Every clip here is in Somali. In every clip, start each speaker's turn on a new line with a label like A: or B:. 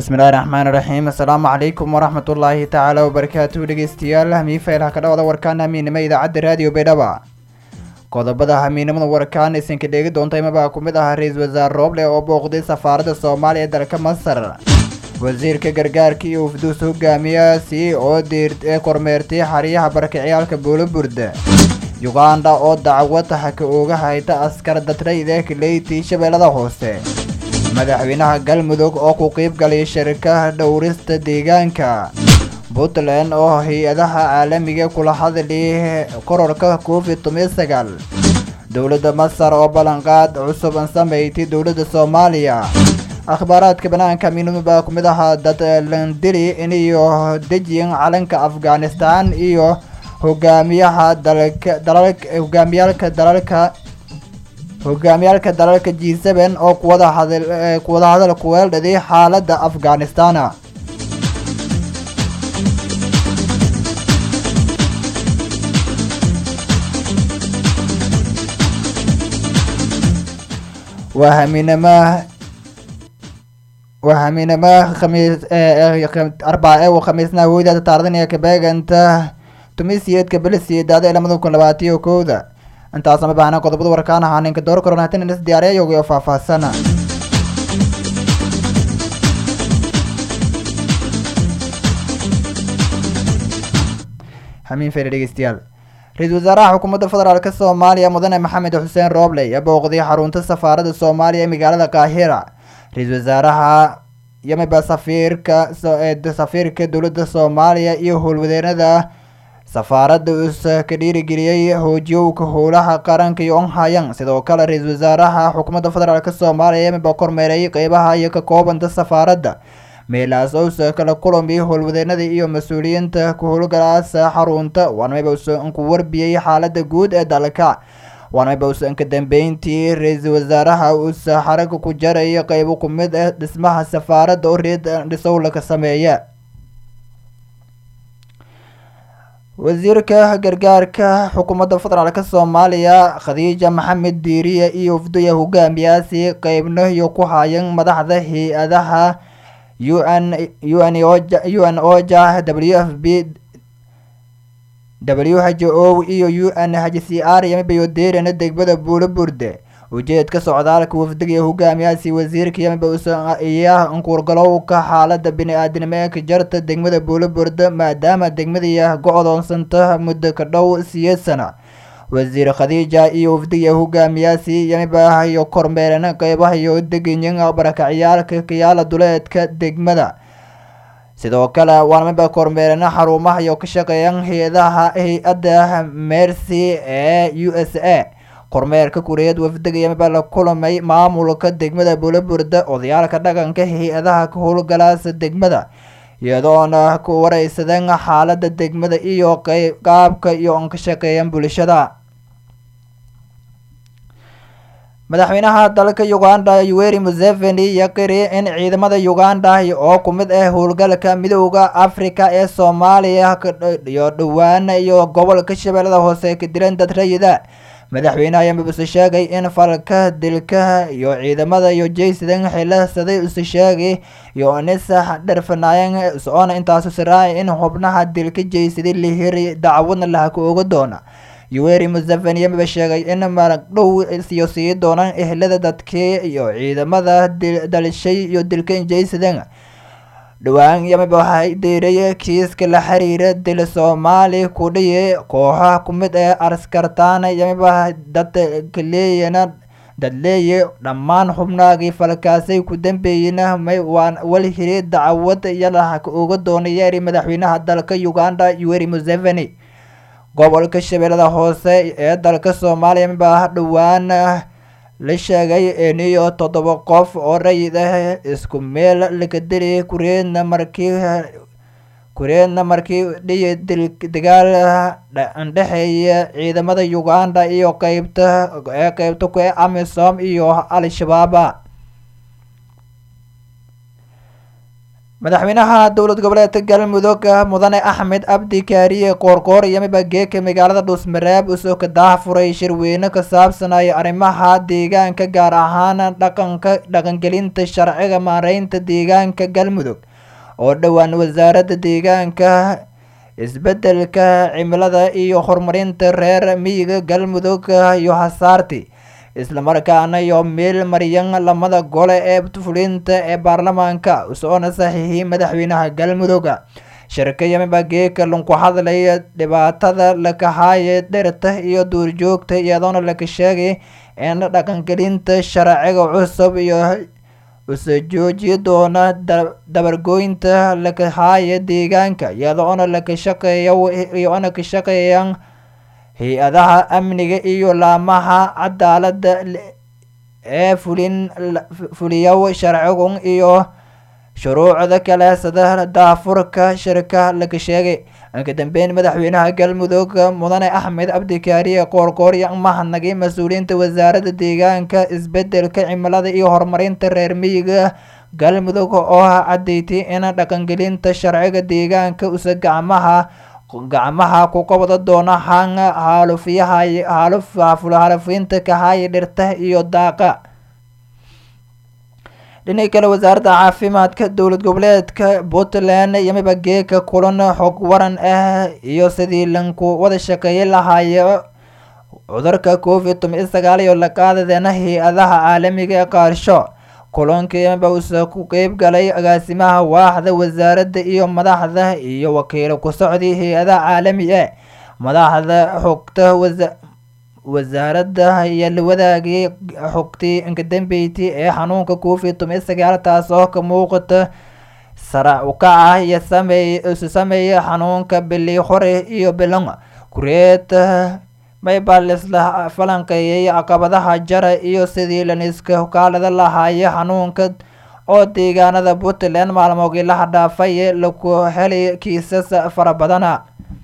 A: bismillahi raxmaani raxiim assalaamu calaykum waraxmatullaahi tacaala wabarakaatuhu dhegeystayaal hamiifaylha ka dhawada warkaan hamiinimo idaacadda raadiyo baydhaba qodobada hamiinimada warkaan isinka dheegi doonta imabaa ku mid ahaa ra-iisul wasaare rooble oo booqday safaaradda soomaaliya ee dalka masar wasiirka gargaarka iyo ufduus hogaamiyaasi oo diiree kormeertay xariyaha barakiciyaalka buuloburda yuganda oo dacwad haka ooga hayta askar datrayda kaleyti shabeellada hoose madaxweynaha galmudug oo ku qiib galay shirkaha dhowrista deegaanka puntland oo hay-adaha caalamiga kula hadlay kororka covid toban sagaal dowladda masar oo ballanqaad cusub an sameeytay dowladda soomaaliya akhbaaraadka banaanka miinadu baa ku mid ahaa dad landili iniyo dejiyan calanka afghanistan iyo hogaamiyaha dalalka dalalka hogaamiyaalka dalalka hogaamiyaalka dalalka g seven oo kuwada hadal kuwada hadal kuweeldhaday xaaladda afghanistana waa hamiinama waa hamiinama khamiis arbaa ee khamiisna hooydaada taardanaya kabeeganta tumisiyeedka belisiyedaada ee lamada kun labaatiyo kowda intaasama baahna qodobada warkaan ahaa ninka door koron hatan is diyaariyayoga oo faahfaahsana hamiin fere dhegeystayaal ra-iisul wasaaraha xukuumadda federaalk soomaaliya mudane maxamed xuseen rooble ayaa booqday xarunta safaaradda soomaaliya ee magaalada kaahira ra-iisul wasaaraha yamiba safiirka safiirka dowladda soomaaliya iyo howlwadeenada safaaradda uusa ka dhiirigeliyey hoojiyowka howlaha qaranka iyo onhayan sidoo kale ra-iisul wasaaraha xukuumadda federaalk soomaaliya yamiba kormeeray qeybaha iyo ka koobanta safaaradda meelaas ousa kala kulamiy howlwadeenada iyo mas-uuliyiinta ku howlgalaasa xarunta waanmayba usan ku warbiyey xaalada guud ee dalka waanmayba usan ka dambeyntii ra-iisul wasaaraha uusa xaraga ku jaray qeybo ku mid ah dhismaha safaaradda oo reed dhisowla ka sameeya wasiirka gargaarka xukuumadda federaalk soomaaliya khadiija maxamed diiriye iyo ufduya hogaamiyaasi qeybno iyo ku hayan madaxda hay-adaha u n u n oja u n oja w f b w h o iyo u n h c r yamibayo deerana degbada buulo burde ujeedka socdaalka wafdiga hogaamiyaasi wasiirka yamiba iya nkuurgalowka xaalada bini-aadinimo ee ka jarta degmada buulo burde maadaama degmadiya go-doonsanta muddo ka dhow siyeed sana wasiir khadiija iyo wafdiga hogaamiyaasi yamiba iyo kormeerana qeybaha iyo deganyin barakaciyaalka kayaala duleedka degmada sidoo kale waanamiba kormeerana xarumaha iyo ka shaqeeyan hay-adaha hay-adda mercy ee u s a kormeerka kureed wafdiga yamiba la kulamay maamulka degmada buulaburda odayaalka dhaqanka hay-adaha ka howlgalaasa degmada iyadoona ku wareysadeen xaalada degmada iyo qaabka iyo on ka shaqeeyan bulshada madaxweynaha dalka uganda yuweri museveni yaqiri in ciidamada uganda oo ku mid ah howlgalka midooda africa ee soomaaliya iyo dhowaan iyo gobolka shabeellada hoose ka dilan dad rayida madaxweynaha yamabuse sheegay in falka dilka iyo ciidamada iyo jaysidan xilasaday use sheegay iyo nisax dharfanaayan soona intaasu siraay in xubnaha dilka jaysaday la hiri dacwadna lahaka oga doona yuweri museveni yamaba sheegay in maragdhow iyo sii doonaan ehlada dadkii iyo ciidamada dalishay iyo dilka jaysadan dhowaan yamiba waxay diiray kiiska la xiriira dil soomaali ku dhiyi kooxaha ku mid ee askartaana yamiba dadka leeyana dad leeye dhammaan xubnaagii falkaasay ku dambeeyena may waan wal hiri dacwad yalaha ka oga doonayeeri madaxweynaha dalka uganda yuweri museveni gobolka shabeellada hoose ee dalka soomaaliya yamiba dhowaan la sheegay iniyo toddoba qof oo rayid ah isku meel laga dili kureedna markii kureedna markii dhiyi dil dagaal dhexeeya ciidamada uganda iyo qeybta ee qeybta ku ee amisom iyo al-shabaaba madaxweynaha dowlad goboleedka galmudug mudane axmed abdi kaariye qoorqoor iyo miba geeka magaalada dhuusmareeb usoo ka daafuray shirweyne ka saabsanaya arrimaha deegaanka gaar ahaan dhaqanka dhaqangelinta sharciga maareynta deegaanka galmudug oo dhowaan wasaaradda deegaanka isbedelka cimilada iyo horumarinta reer miyiga galmudug iyo hasaarti islamarkaana iyo meel maryan lamada gole ee fulinta ee baarlamaanka usoona saxiixiyay madaxweynaha galmudug shirka yamiba geeka lunku hadlaya dhibaatada lakahaye dhirta iyo duurjoogta iyadoona laka sheegay in dhaqangelinta sharciga cusub iyo uso jooji doona dabargooynta lakahaaya deegaanka iyadoona laka shaqeeya iyoona ka shaqeeyaan hay-adaha amniga iyo laamaha cadaalada ee fulin fuliyow sharcigun iyo shuruucda kale sida daafurka shirka laga sheegay ka dambeyn madaxweynaha galmudug mudane axmed cabdikaariye qoorqoor iyo mahadnagay mas-uuliyiinta wasaaradda deegaanka isbedelka cimilada iyo horumarinta reer miyiga galmudug oo caddeeytay in dhaqangelinta sharciga deegaanka usa gacmaha gacmaha ku qabada doona han haalufiyaha haalufinta kahaya dhirta iyo daaqa dhinaca kale wasaaradda caafimaadka dowlad goboleedka puntland yamiba geeka kulan xog waran ah iyo sidii lanku wada shaqeeyay lahaayo cudurka covid toban sagaal iyo laqaadadeena hay-adaha caalamiga ee qaarsho kulanka yamiba uuse ku qeyb galay agaasimaha waaxda wasaaradda iyo madaxda iyo wakiilo ku socday hay-adaha caalami e madaxda xogta wasa wasaaradda ayaa la wadaagay xogtii inkadambeyti ee xanuunka covid toban sagaal taas oo ka muuqata sara ukaca iyo sameey isu sameeya xanuunka bili hore iyo bilan kureed maybaa lisla falanqeeyay caqabadaha jara iyo sidii laniska kaalada lahaaya xanuunka oo deegaanada puntland maalmoogii laha dhaafay laku helay kiisas fara badana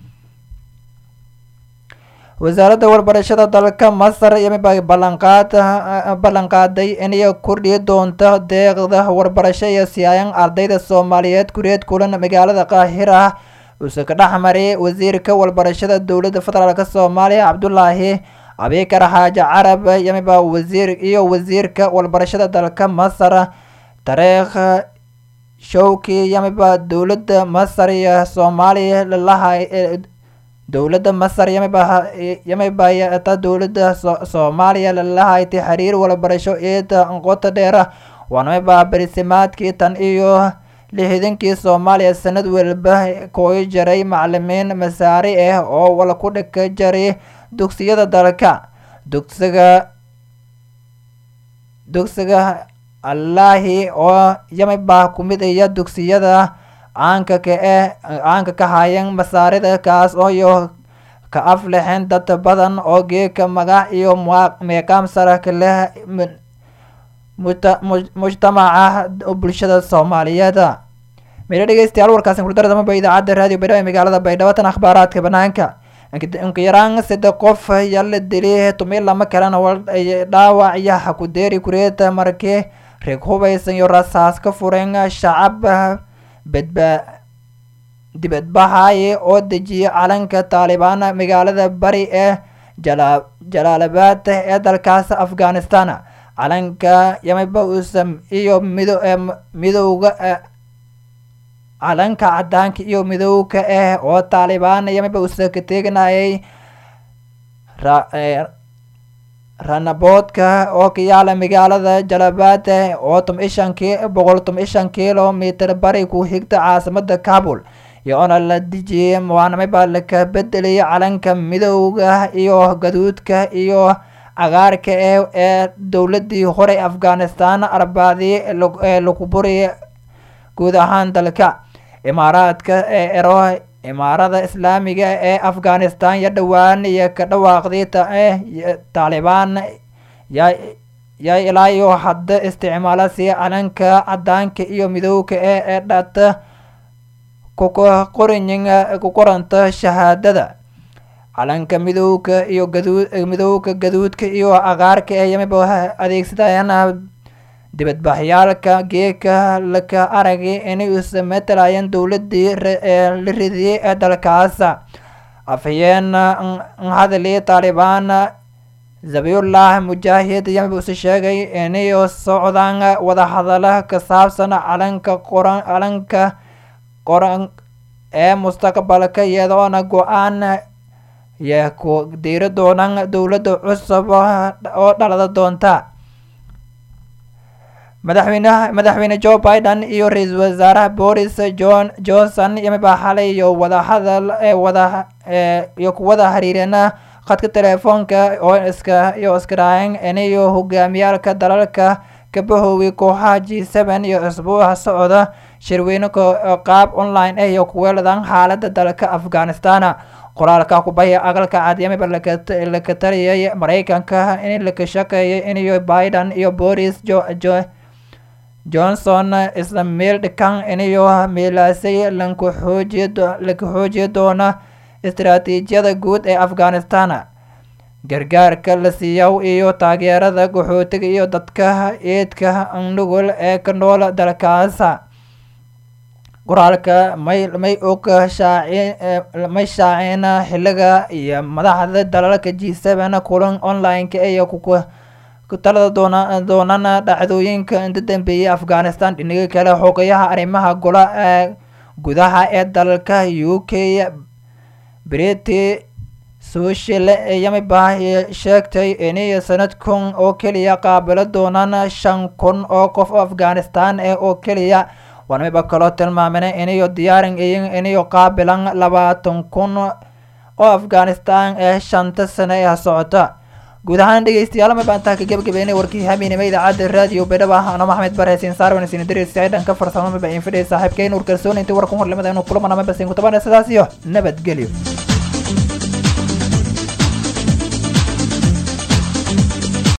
A: wasaaradda warbarashada dalka masar yamiba ballanqaad ballanqaaday inay kordhiyi doonto deeqda waxbarasho iyo siyaayan ardayda soomaaliyeed kureed kulan magaalada qaahira uuse ka dhex maray wasiirka waxbarashada dowladda federaalk soomaaliya cabdulaahi abikar xaaji carab yamiba wasiir iyo wasiirka waxbarashada dalka masar tareekh showki yamiba dowladda masar iyo soomaaliya lalaha dowladda masar yamiba yamibayata dowladda soomaaliya lalahayti xiriir waxbarasho eeda qoto dheera waanamiba barisimaadkii tan iyo lixdankii soomaaliya sanad walba kooyi jaray macalimiin masaari ah oo wal ku dhika jaray dugsiyada dalka dugsiga dugsiga allaahi oo yamiba kumid iya dugsiyada caanka ka eh caanka ka hayan masaarida kaas oo iyo ka aflixeen dad badan oo geeka magac iyo meeqaam sara ka leh mujtamaca bulshada soomaaliyeed meel dhegeystayaal warkaasi kurdaradamaba idaacadda raadiyo baydhabo ee magaalada baydhabo tan akhbaaraadka banaanka inka yaraan saddex qof ayaa la dilay tumiy lama kalena dhaawac iyo hakudeeri kureeta markii reeg hubaysan iyo rasaas ka fureen shacab badba dibadbaxaye oo dejiyay calanka taalibaan magaalada bari ee jala jalaalabad ee dalkaas afghanistan calanka yamiba usam iyo mido midowga calanka cadaanka iyo midowga ah oo taalibaan yamiba usa ka teeganayay ranaboodka oo ka yaala magaalada jalabad oo tom ishan ki boqol tom ishan kilomitr bari ku xigta caasimada kabul iyoona la dijiyay waanamiba laka bedelay calanka midowga iyo gaduudka iyo cagaarka ee ee dowladii hore afghanistan arbaadii ee lagu buriyay guud ahaan dalka imaaraadka ee ero imaarada islaamiga ee afghanistan iyo dhowaan iyo ka dhawaaqday taalibaan yaa yaa ilaa iyo hadda isticmaala si calanka cadaanka iyo midowga ee ee dhata kuqoranyin ku qoranta shahaadada calanka midowga iyo gaduud midowga gaduudka iyo cagaarka ee yamiba adeegsadayaan dibadbaxyaalka geeka laka aragay inay isa matalayeen dowladii la ridiyey ee dalkaas afhayeen hadali taalibaan zabiyullah mujaahid yambuse sheegay inay socdaan wadahadala ka saabsan calanka qoran calanka qoran ee mustaqbalka iyadoona go-aan yee ku diiri doonaan dowladda cusub oo dhalada doonta madaxweynaha madaxweyne joe biden iyo ra-iisul wasaaraha boris john johnson yamibaa xalay iyo wadahadal ee wada iyo kuwada xiriirana khadka telefoonka oo iska iyo iskaraaceen inayo hogaamiyaalka dalalka kabahoowi kooxaha g seven iyo isbuuca socda shirweyne qaab online ah iyo kuweeladan xaalada dalka afghanistan qoraalka kubaya aqalka cadyamiba laka taliyay mareykanka in laka shaqeeyay inayo biden iyo boris johnson isla meel dhikan inayo meelaasay lanku xoojiy laka xoojiyi doona istaraatiijiyada guud ee afghanistan gargaarka la siiyow iyo taageerada qaxootiga iyo dadka eedka nugul ee ka nool dalkaas qoraalka may may og shaaci may shaaceen xiliga iyo madaxda dalalka g seven kulan online-ka iyo ku talada doona doonana dhacdooyinka inta dambeeyay afghanistan dhinaga kale xogayaha arrimaha gola ee gudaha ee dalka u k briti social yamibah sheegtay inay sanadkan oo keliya qaabilo doonaan shan kun oo qof oo afghanistan ee oo keliya wanamiba kaloo tilmaamena inayo diyaarin inayo qaabilan labaatan kun oo afghanistan ee shanta sano ee socota guud ahaan dhegeystayaal ma baan taa ka gebagabeynay warkii hamiinima idaacadda raadiyo bedhaba ano maxmed bare hasiin saarwan sinadiris dhanka farsamo maba in fidhay saaxiibkeyn ur kalsoon intii warkan horlimada inuu kulamana mabasin kutabana sidaas iyo nabadgelyo